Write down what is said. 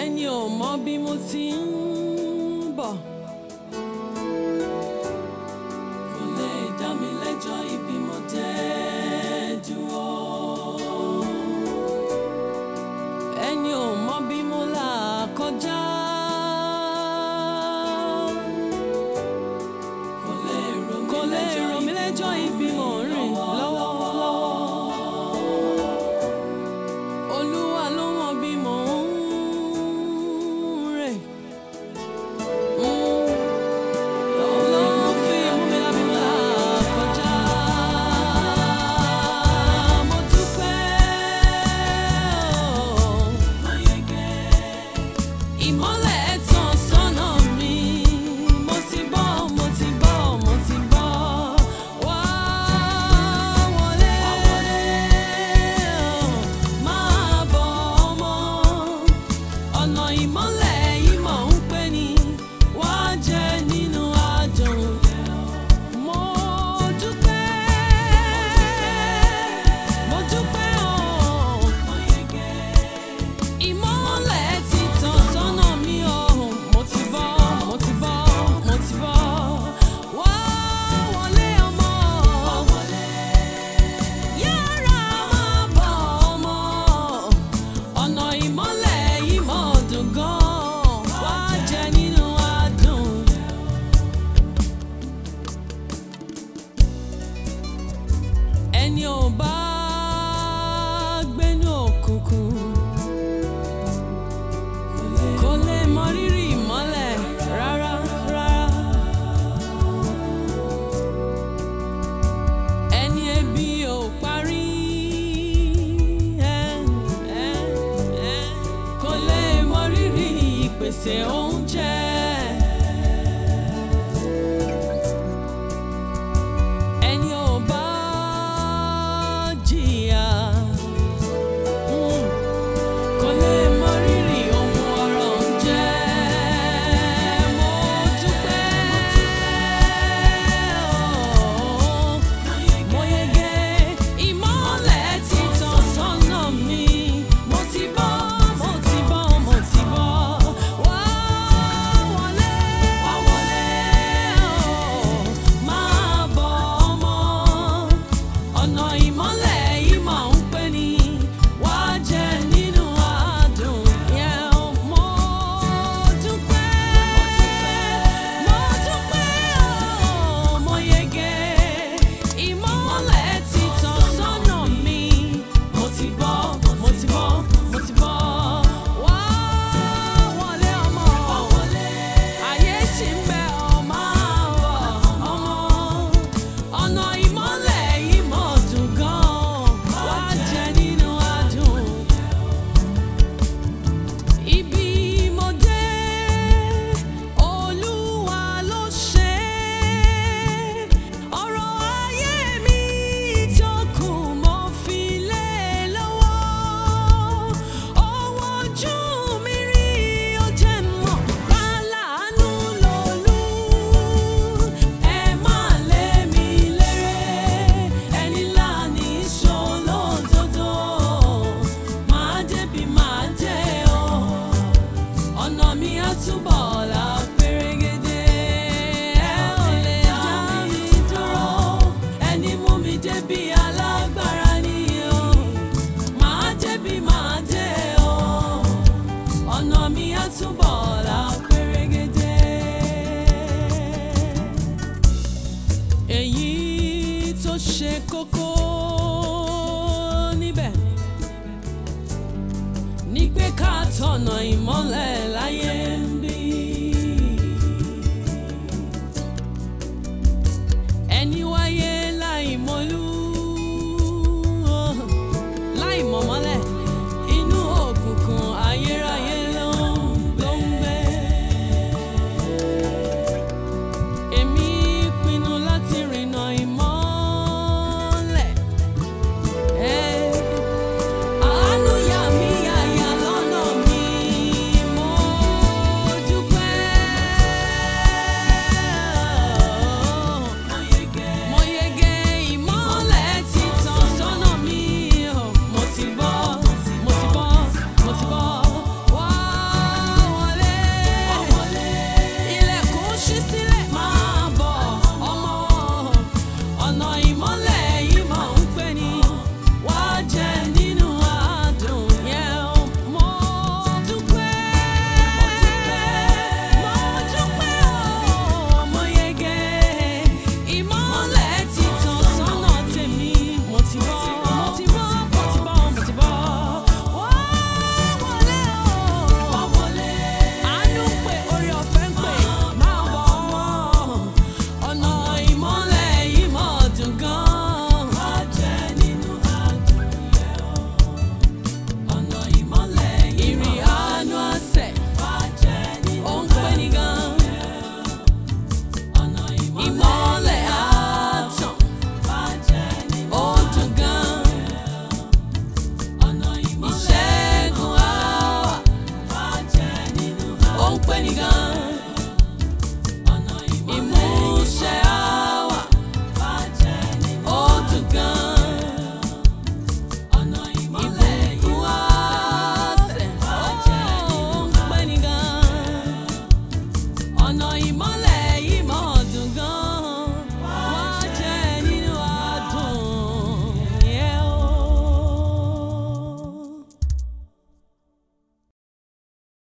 ẹni ò mọ bí mo ti ń bọ̀. kò lè dá mi lẹ́jọ́ ibi mo dé dúró. ẹni ò mọ bí mo là kọjá. kò lè rò mí lẹ́jọ́ ibi mo ń rìn lọ́wọ́lọ́wọ́. Olúwa ló mọ bí mò ń rìn. Ló fi mú mi lábí là kọjá. Mo dúpẹ́ ìmọ́lẹ̀ tàn sọ́nà mi. Mo ti bọ́, mo ti bọ́, mo ti bọ́. Wá wọlé, máa bọ̀ ọmọ ọ̀nà ìmọ́lẹ̀ yìí mọ̀ ń pè ní wá jẹ nínú àdùn. Mo dúpẹ́, mo dúpẹ́ o. Ìmọ́lẹ̀ ti tàn sọ́nà mi o. Mo ti bọ́, mo ti bọ́, mo ti bọ́. Wá wọlé ọmọ. Yára máa bọ̀ ọmọ ọ̀nà ìmọ́lẹ̀ yìí mọ̀ dùn gan-an wá jẹ nínú adùn. ẹni ò bá gbénú òkùnkùn kò lè mọ rírì ìmọ́lẹ̀ rárá rárá. ẹni ebi ò parí ẹ, ẹ, ẹ, kò lè mọ rírì ìpèsè oúnjẹ. ẹni ò bá jìyà mm, kò lè mọ rírì ohun ọrọ̀ ń jẹ́. Mo dúpẹ́ o. Mo yege ìmọ́lẹ̀ ti tàn sọ́nà mi. Mo ti bọ́, mo ti bọ́, mo ti bọ́. Wá wọlé, wá wọlé o. Máa bọ̀ ọmọ. Ọ̀nà ìmọ́lẹ̀ yìí máa ń pè ní wá jẹ nínú àdùn. Yeah, mo dúpẹ́, mo dúpẹ́ o. Mo yege ìmọ́lẹ̀ ti tàn sọ́nà mi. Mo ti bọ́, mo ti bọ́, mo ti bọ́. Wá wọlé ọmọ. Ayé ṣì ń bẹ ọmọ àwọ̀ ọmọ. Ọ̀nà ìmọ́lẹ̀ yìí mọ̀ dùn gan-an. Wá jẹ nínú adùn. Ibi mo dé, Olúwa ló ṣe é. Ọ̀rọ̀ ayé mi tó kù mo fi lé e lọ́wọ́. Ọwọ́ ojú mi rí ó jẹ́ mọ̀ láàánú lòlú. Ẹ má lé mi léré, ẹni láàní ṣolódodo. Màá débi màá dé o ọ̀nà mi á túbọ̀ là pérégedé. ẹ ò lè dá mi dúró ẹni mú mi débi alágbára ni o. màá débi màá dé o ọ̀nà mi á túbọ̀ là pérégedé. èyí tó ṣe kókó níbẹ̀ ní pé ká tọ̀nà ìmọ́lẹ̀ láyé